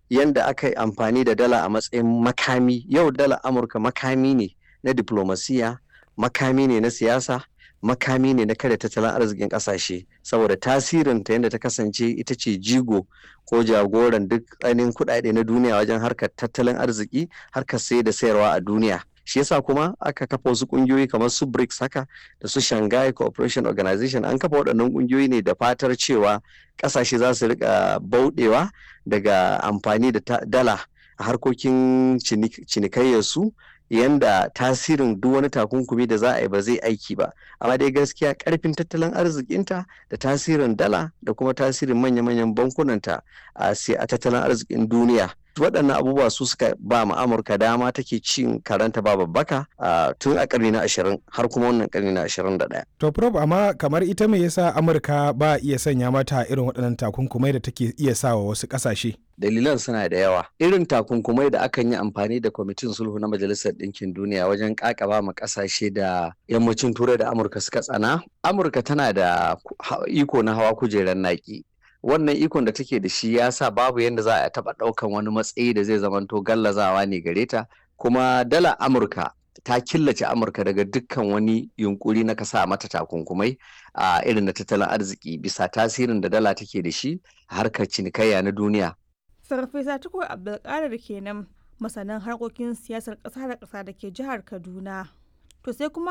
yanda aka yi amfani da dala a matsayin makami yau dala amurka makami ne na diplomasiya makami ne na siyasa makami ne na kada tattalin arzikin kasashe saboda tasirin ta yadda ta kasance ita ce jigo ko jagoran duk ainihin kuɗaɗe na duniya wajen harkar tattalin arziki harkar sai da sayarwa a duniya shi yasa kuma aka kafa wasu kungiyoyi kamar su BRICS haka da su Shanghai Cooperation Organization an kafa waɗannan kungiyoyi ne da fatar cewa ƙasashe za su rika bauɗewa daga amfani da dala a harkokin cinikayyarsu yanda tasirin duk wani takunkumi da za a yi ba zai aiki ba amma dai gaskiya karfin tattalin arzikinta da tasirin dala da kuma tasirin manya-manyan bankunanta a tattalin arzikin duniya waɗannan abubuwa su suka ba ma amurka dama take cin karanta ba babbaka tun a ƙarni na ashirin har kuma wannan ƙarni na ashirin da ɗaya. to prof amma kamar ita me yasa amurka ba iya sanya mata irin waɗannan takunkumai da take iya sawa wasu ƙasashe dalilan suna da yawa irin takunkumai da akan yi amfani da kwamitin sulhu na majalisar ɗinkin duniya wajen ƙaƙaba ma ƙasashe da yammacin turai da amurka suka tsana amurka tana da iko na hawa kujerar naƙi wannan ikon da take da shi ya sa babu yadda za a taɓa ɗaukan wani matsayi da zai zamanto gallazawa ne gare ta kuma dala amurka ta killace amurka daga dukkan wani yunkuri na kasa mata takunkumai a irin na tattalin arziki bisa tasirin da dala take da shi a harkar cinikayya na duniya Farfesa Tukur Abdulkadir kenan masanin harkokin siyasar ƙasa da ƙasa da ke jihar Kaduna. To sai kuma